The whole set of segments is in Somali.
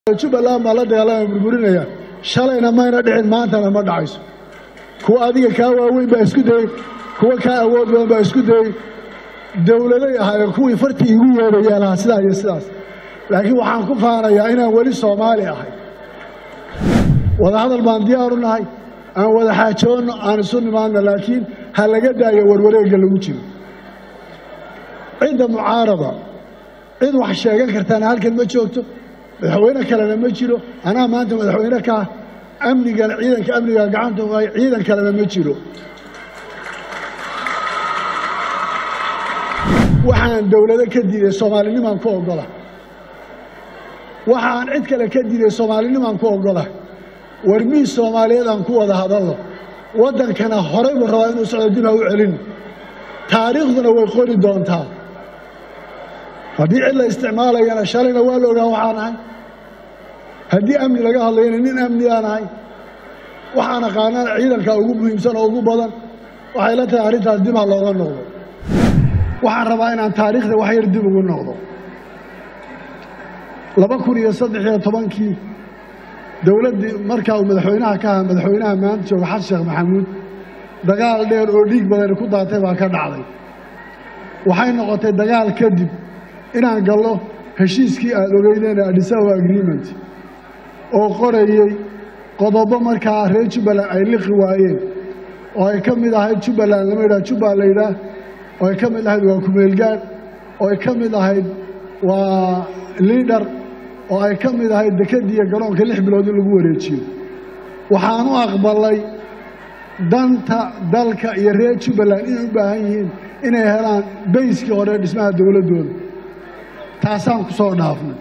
jubbaland baa la dagaalama burburinaya shalayna mayna dhicin maantana ma dhacayso kuwa adiga kaa waaweyn baa isku dayey kuwa kaa awood badan baa isku dayey dowladay ahaayeen kuwii fartii igu yeedhaya lahaa sidaa iyo sidaas laakiin waxaan ku faanayaa inaan weli soomaali ahay wadahadal baan diyaaru nahay aan wada xaajoonno aan isu nimaadno laakiin ha laga daayo warwareegga lagu jiro cidda mucaarada cid wax sheegan kartaana halkan ma joogto madaxweyne kalena ma jiro anaa maanta madaxweyne kaa amnigana ciidanka amniga gacanta u hay ciidan kalena ma jiro waxaan dowlado ka diiday soomaalinimaan ku ogola waxaan cid kale ka diiday soomaalinimaan ku ogola war miis soomaaliyeed aan ku wada hadalno waddankana horay buu rabaa inuu socdo dib ha u celin taariikhduna way qori doontaa haddii cid la isticmaalayana shalayna waa la ogaa waxaan ahay haddii amni laga hadlayana nin amni aan ahay waxaan aqaanana ciidanka ugu muhiimsan oo ugu badan waxay la tahay arrintaas dib ha looga noqdo waxaan rabaa inaan taariikhda wax yar dib ugu noqdo laba kun iyo saddex iyo tobankii dowladdii markaa uu madaxweynaha ka ahaa madaxweynaha maanta jooga xasan sheekh maxamuud dagaal dheer oo dhiig badani ku daatay baa ka dhacday waxay noqotay dagaal kadib inaan gallo heshiiskii aada ogeydeen adhisawa agreement oo qorayey qodobo markaa reer jubbaland ay liqi waayeen oo ay ka mid ahayd jubbaland lama yidhaha jubbal la yidhaah oo ay ka mid ahayd waa kumeelgaad oo ay ka mid ahayd waa liidhar oo ay ka mid ahayd dekadiiyo garoonka lix bilood in lagu wareejiyo waxaan u aqbalay danta dalka iyo reer jubbaland inay u baahan yihiin inay helaan bayskii hore dhismaha dowladdooda taasaan ku soo dhaafnay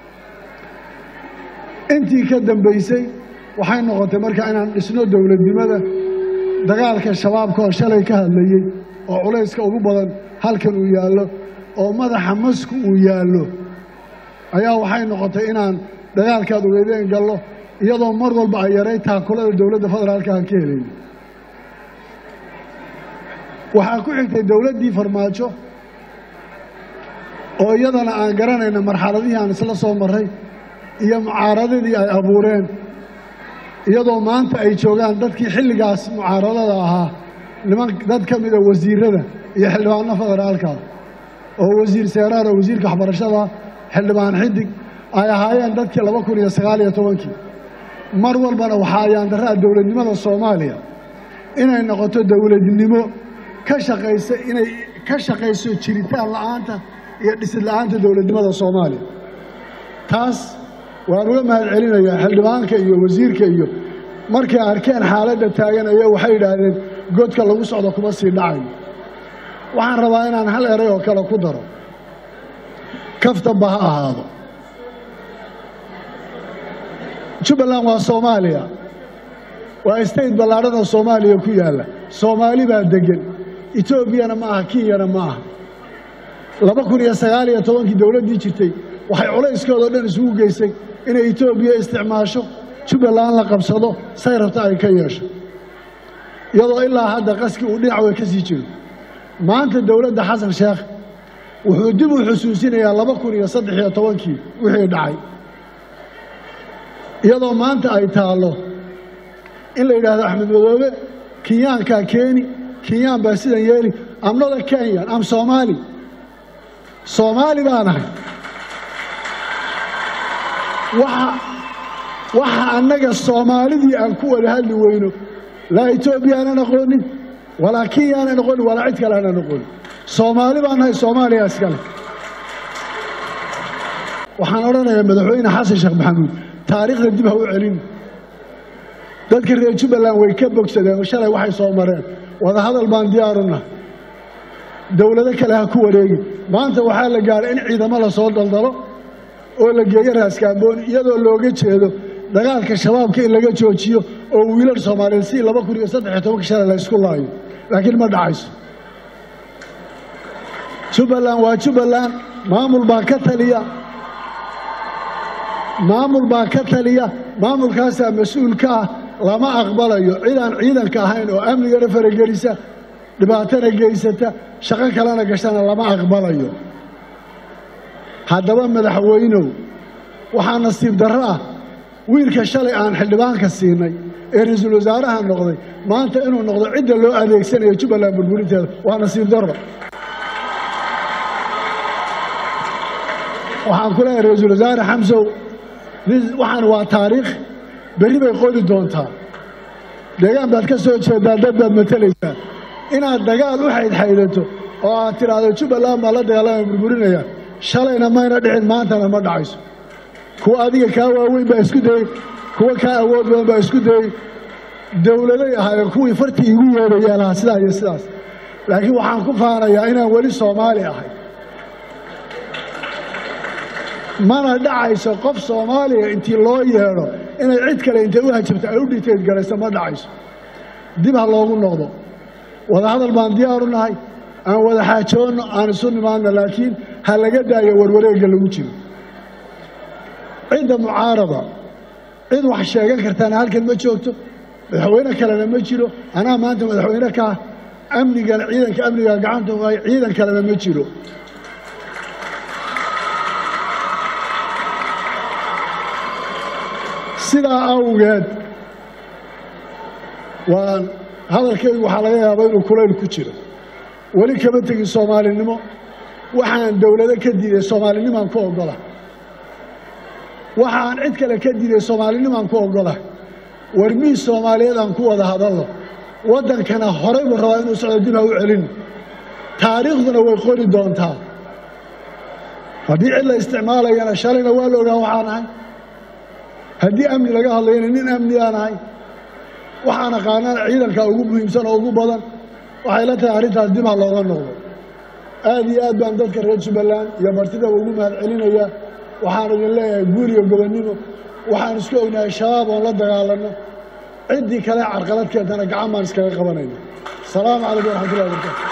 intii ka dambaysay waxay noqotay markaa inaan dhisno dowladnimada dagaalka shabaabka oo shalay ka hadlayey oo culayska ugu badan halkan uu yaallo oo madaxa masku uu yaallo ayaa waxay noqotay inaan dagaalkaad ogeydeen gallo iyadoo mar walba ay yaray taakulada dowladda federaalka aan ka helayn waxaa ku xigtay dowladdii farmaajo oo iyadana aan garanayna marxaladihii aan isla soo marray iyo mucaaradadii ay abuureen iyadoo maanta ay joogaan dadkii xilligaas mucaaradada ahaa niman dad ka mida wasiirada iyo xildhibaano federaalka oo wasiir seeraar oo wasiirka waxbarashada xildhibaan xidig ay ahaayeen dadkii laba kun iyo sagaal iyo tobankii mar walbana waxaa ayaandarraa dowladnimada soomaaliya inay noqoto dowladnimo ka shaqaysa inay ka shaqayso jiritaan la'aanta iyo dhisid la'aanta dowladnimada soomaaliya taas waan uga mahad celinayaa xildhibaanka iyo wasiirka iyo markay arkeen xaaladda taagan ayaa waxay yidhaahdeen godka lagu socdo kuma sii dhacayo waxaan rabaa inaan hal eray oo kale ku daro kaftanba ha ahaado jubbaland waa soomaaliya waa state ballaadhan oo soomaaliya ku yaalla soomaali baa deggan etoobiyana ma aha kenyana ma aha laba kun iyo sagaal iyo tobankii dowladdii jirtay waxay culayskoodao dhan isugu geysay inay etoobiya isticmaasho jubbaland la qabsado say rabta ay ka yeesho iyadoo ilaa hadda qaskii uu dhinac way ka sii jiro maanta dowladda xasan sheekh wuxuu dib u xusuusinayaa laba kun iyo saddex iyo tobankii wixii dhacay iyadoo maanta ay taallo in la yidhaahdo axmed madoobe kenyaankaa keeni kenyaan baa sidan yeeli amnada kenyan am soomaali soomaali baan ahay waxa annaga soomaalidii aan ku wada hadli weyno laa etoobiya aanan aqoonin walaa kenya aanan aqoonin walaa cid kale aanan aqoonin soomaali baan nahay soomaaliya iskale waxaan odhanayaa madaxweyne xasan sheekh maxamuud taariikhda dib ha u celin dadka reer jubbaland way ka bogsadeen oo shalay waxay soo mareen wadahadal baan diyaaruna dowlado kale ha ku wareegi maanta waxaa la gaaray in ciidamo la soo daldalo oo la geeyo raaskaambooni iyadoo looga jeedo dagaalka shabaabka in laga joojiyo oo wiilal soomaaliyeed si laba kun iyo saddex iyo tobanka shalay la ysku laayo laakiin ma dhacayso jubbaland waa jubbaland maamul baa ka taliya maamul baa ka taliya maamulkaasaa mas-uul ka ah lama aqbalayo cid aan ciidanka ahayn oo amnigana faragelisa dhibaatana geysata shaqo kalena gashana lama aqbalayo haddaba madaxweynow waxaa nasiib darro ah wiilka shalay aan xildhibaanka siinay ee ra-iisul wasaaraha noqday maanta inuu noqdo cidda loo adeegsanayo jubbaland burburinteeda waa nasiib darro waxaan ku leeyahay ra-iisul wasaare xamsow waxaan waa taariikh berri bay qori doontaa deegaan baad ka soo jeedaa dad baad matalaysaa inaad dagaal u xaydxaydato oo aad tidhaahdo jubbaland baa la dagaalama burburinaya shalayna mayna dhicin maantana ma dhacayso kuwa adiga kaa waaweyn baa isku dayey kuwa kaa awood badan baa isku dayey dowladay ahaayeen kuwii fartii igu yeedhaya lahaa sidaa iyo sidaas laakiin waxaan ku faanayaa inaan weli soomaali ahay mana dhacayso qof soomaaliya intii loo yeedho inay cid kale intay u hajabto ay u dhiteed garayso ma dhacayso dib ha loogu noqdo wadahadal baan diyaaru nahay aan wada xaajoonno aan isu nimaadno laakiin ha laga daayo warwareegga lagu jiro cidda mucaarada cid wax sheegan kartaana halkan ma joogto madaxweyne kalena ma jiro anaa maanta madaxweyne kaa amnigana ciidanka amniga gacanta uhay ciidan kalena ma jiro sidaa awgeed waan hadalkaygu waxaa laga yaabaa inuu kulayl ku jiro weli kama tegin soomaalinimo waxaan dowlado ka diiday soomaalinimaan ku ogola waxaan cid kale ka diiday soomaalinimaan ku ogola war miis soomaaliyeed aan ku wada hadalno waddankana horay buu rabaa inuu socdo dib ha u celin taariikhduna way qori doontaa haddii cid la isticmaalayana shalayna waa la ogaa waxaan ahay haddii amni laga hadlayana nin amni aan ahay waxaan aqaanana ciidanka ugu muhiimsan oo ugu badan waxay la tahay arrintaas dib ha looga noqdo aad iyo aad baan dadka reer jubbaland iyo martidaba ugu mahad celinayaa waxaan idin leeyahay guul iyo gobonnimo waxaan isku ognahay shabaab oon la dagaalanno ciddii kale carqalad keentana gacan baan iskaga qabanayna asalaamu calaykum waraxmatullahi wabarakatu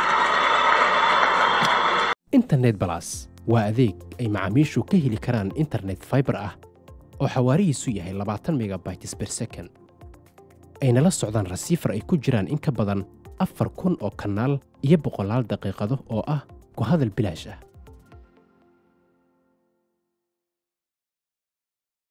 internet balas waa adeeg ay macaamiishu ka heli karaan internet fiber ah oo xawaarihiisu yahay labaatan megabytes per second ayna la socdaan rasiifar ay ku jiraan in ka badan afar kun oo kanaal iyo boqolaal daqiiqado oo ah ku hadal bilaash ah